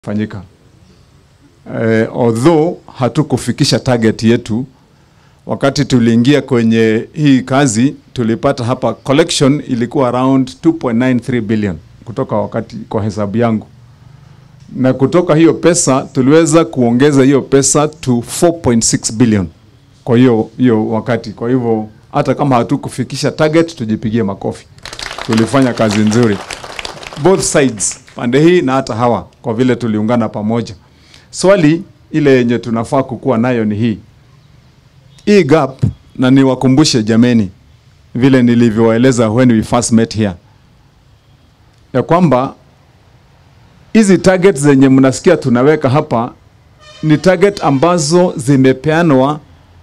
fanyika. Eh, although hatukufikisha target yetu wakati tuliingia kwenye hii kazi, tulipata hapa collection ilikuwa around 2.93 billion kutoka wakati kwa hesabu yangu, na kutoka hiyo pesa tuliweza kuongeza hiyo pesa to 4.6 billion kwa hiyo hiyo wakati. Kwa hivyo hata kama hatukufikisha target, tujipigie makofi, tulifanya kazi nzuri both sides, pande hii na hata hawa, kwa vile tuliungana pamoja. Swali ile yenye tunafaa kukuwa nayo ni hii hii gap, na niwakumbushe jameni, vile nilivyowaeleza when we first met here, ya kwamba hizi target zenye mnasikia tunaweka hapa ni target ambazo zimepeanwa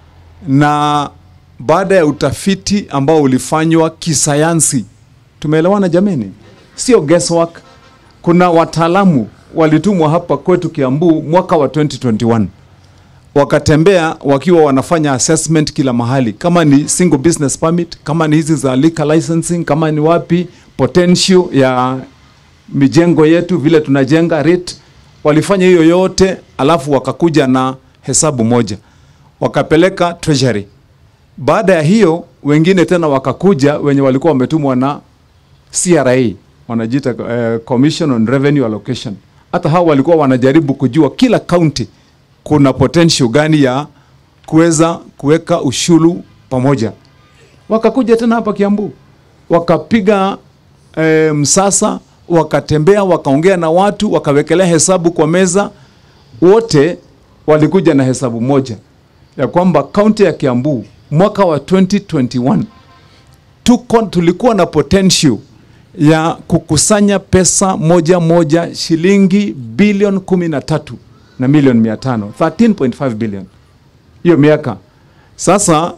na baada ya utafiti ambao ulifanywa kisayansi. Tumeelewana jameni? Sio guesswork. Kuna wataalamu walitumwa hapa kwetu Kiambu mwaka wa 2021 wakatembea wakiwa wanafanya assessment kila mahali, kama ni single business permit, kama ni hizi za liquor licensing, kama ni wapi potential ya mijengo yetu, vile tunajenga rate. Walifanya hiyo yote, alafu wakakuja na hesabu moja wakapeleka treasury. Baada ya hiyo, wengine tena wakakuja wenye walikuwa wametumwa na CRA wanajiita uh, Commission on Revenue Allocation. Hata hao walikuwa wanajaribu kujua kila county kuna potential gani ya kuweza kuweka ushuru pamoja. Wakakuja tena hapa Kiambu wakapiga e, msasa, wakatembea, wakaongea na watu, wakawekelea hesabu kwa meza. Wote walikuja na hesabu moja ya kwamba kaunti ya Kiambu mwaka wa 2021 tuko tulikuwa na potential ya kukusanya pesa moja moja shilingi bilioni kumi na tatu na milioni mia tano 13.5 billion hiyo miaka sasa.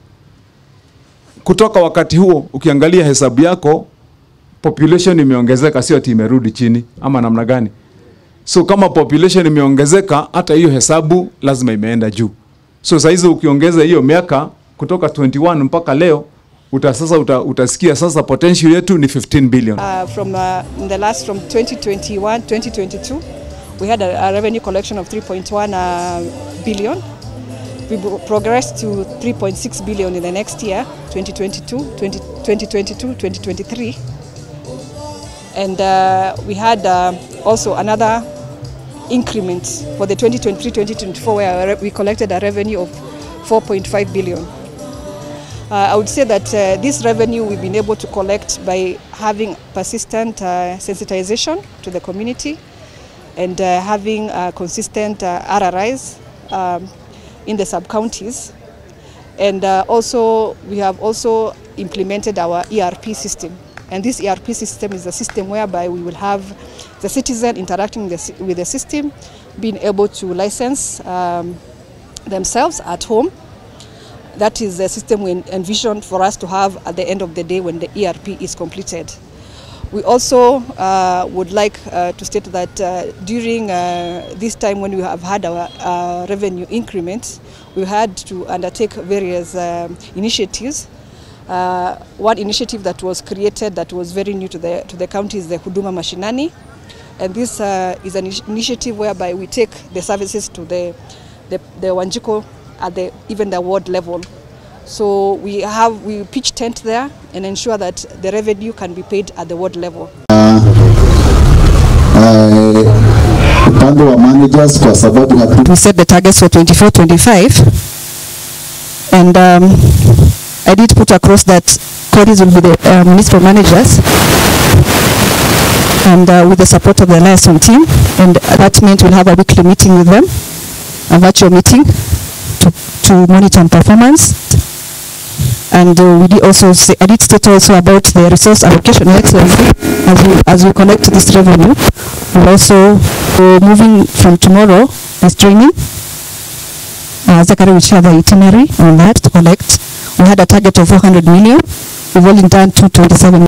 Kutoka wakati huo ukiangalia hesabu yako, population imeongezeka, sio ati imerudi chini ama namna gani? So kama population imeongezeka, hata hiyo hesabu lazima imeenda juu. So saa hizi ukiongeza hiyo miaka kutoka 21 mpaka leo uta sasa uta, utasikia sasa potential yetu ni 15 billion. Uh, from uh, in the last from 2021 2022 we had a, a revenue collection of 3.1 uh, billion. We pro- progressed to 3.6 billion in the next year 2022 20, 2022 2023 and uh, we had uh, also another increment for the 2023-2024 where we collected a revenue of 4.5 billion. Uh, I would say that uh, this revenue we've been able to collect by having persistent uh, sensitization to the community and uh, having uh, consistent uh, RRIs um, in the sub-counties. And uh, also, we have also implemented our ERP system. And this ERP system is a system whereby we will have the citizen interacting with the, sy- with the system, being able to license um, themselves at home. That is the system we envision for us to have at the end of the day when the ERP is completed. We also uh, would like uh, to state that uh, during uh, this time when we have had our uh, revenue increments, we had to undertake various um, initiatives. Uh, one initiative that was created that was very new to the, to the county is the Huduma Mashinani. And this uh, is an initi- initiative whereby we take the services to the, the, the Wanjiko at the, even the ward level. So we have we pitch tent there and ensure that the revenue can be paid at the ward level. upande wa managers kwa sababu hatu we set the targets for 24 25 and um, I did put across that Codis will be the uh, municipal managers and uh, with the support of the liaison team and that meant we'll have a weekly meeting with them a virtual meeting to, to monitor on performance and uh, we did also say, I did state also about the resource allocation excellency as we as we collect this revenue. We're also uh, moving from tomorrow as training. Uh, Zachary will share the itinerary on that to collect. We had a target of 400 million. We've only done 227.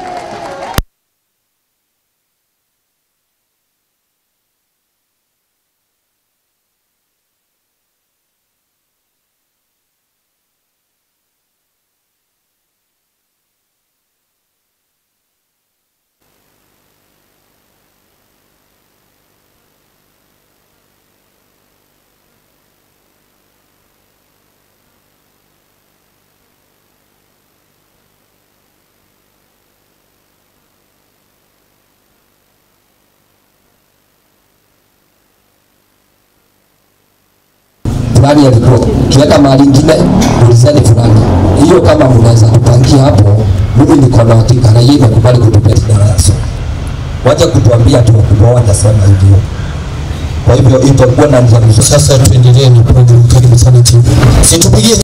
fulani alikuwa ukienda mahali ingine ulizeni fulani hiyo kama mnaweza kupangia hapo mimi niko na hakika na yeye imekubali kutupea darasa wacha kutuambia tu wakubwa watasema hivyo kwa hivyo itakuwa na njia mzuri Sasa tuendelee na program. Karibu sana timu. Situpigie